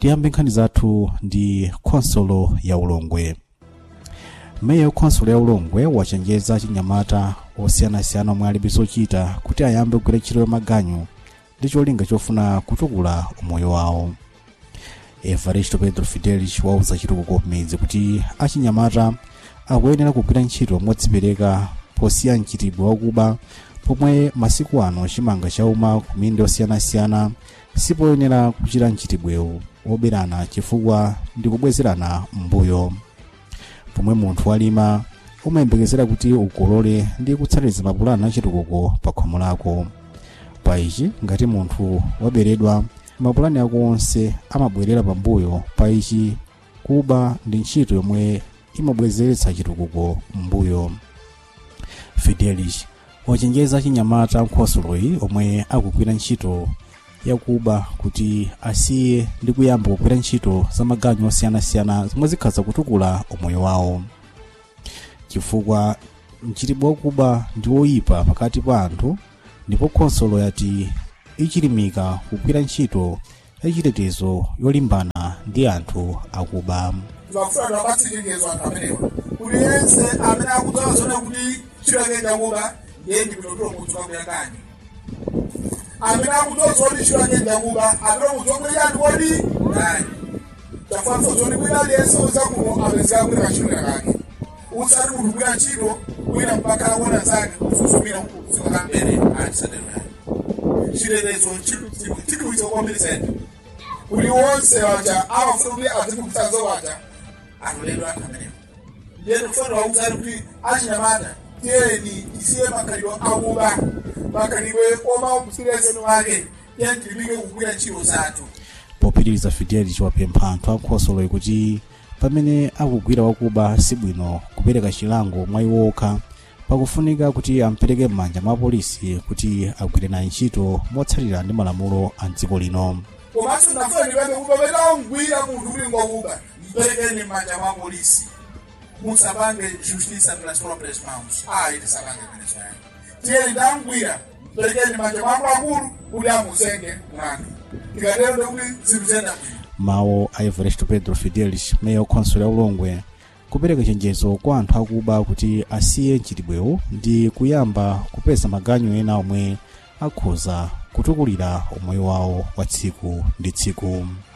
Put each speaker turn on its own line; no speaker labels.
tiyambe nkhani zathu ndi khonsolo ya ulongwe meya khonsolo ya ulongwe wachenjeza chinyamata osiyanasiyana omwe alibe zochita kuti ayambe kugwira ntchito ya maganyu ndi cholinga chofuna kutukula umoyo wawo evaristo pedro fidelis wauza chitukuko kumidzi kuti achinyamata akuyenera kugwira ntchito modzipereka posiya mchitidwe wakuba pomwe masiku ano chimanga chauma ku mindi osiyanasiyana sipoyenera kuchita mchitidwewu woberana chifukwa ndi kubwezerana mbuyo pomwe munthu walima umayembekezera kuti ukolole ndi kutsatiriza mapulani achitukuko pa khomo lako pa ichi ngati munthu waberedwa mapulani ako onse amabwerera pambuyo pa ichi kuba ndi ntchito yomwe imabwezeretsa chitukuko mbuyo fidelis wachenjeza chinyamata nkhosoloyi omwe akugwira ntchito yakuba kuti asiye ndi kuyamba kugwira ntchito za maganyu osiyanasiyana zomwe zikhaza kutukula umoyo wawo chifukwa mchitidwe wakuba ndi woyipa pakati pa anthu ndipo khonsolo yati ichilimika kugwira ntchito yachitetezo yolimbana ndi anthu akuba
tibafuna abatsindikizwa anthu amenewa kuti yense amene akudzawa zone kuti chilake chakuba ndiye ndipitotolo munthu kakuyakani amene akudzawa zoti chilake chakuba apita munthu wakuti yani kodi nani tafanso zoti kwina aliyense uza kuno apezeka kuti kachilika kake usati munthu kwina ntchito kwina mpaka akuona zake kusuzumira zikakambere atisadero yani chitetezo chikuiza kwambiri sente kuti wonse waja amafuna kuti azikukutsanzo waja atoledwa anthu amenewo ndiye tikufuna wakudzani kuti achinyamata tiyeni tisiye makhalidwe akuba makhalidwe omaupsirezeni wake tiyeni tilimike kugwira ntchito zathu
popitiriza fidelis wapempha anthu ankhosoloyi kuti pamene akugwira wakuba sibwino kupereka chilango mwa iwo okha pakufunika kuti ampereke m'manja mwa polisi kuti agwire naye ntchito motsatira ndi malamulo a dziko lino
komanso ndafuna ndipembe kuti pamene amugwira munthu kuti ngwakuba mperekeni m'manja mwa polisi musapange justiça pelas próprias mãos ayi tisapange venezuela tiyeni ndamgwira mperekeni m'manja mwa akulu kuti amuzenge mlandu tikatero ndekuti zinthu ziyenda bwino
mawu a everest pedro fidelis meya wakhonsolo ya ulongwe kupereka chenjezo kwa anthu akuba kuti asiye mchitidwewu ndi kuyamba kupeza maganyu ena omwe akhoza kutukulira umoyo wawo wa tsiku ndi tsiku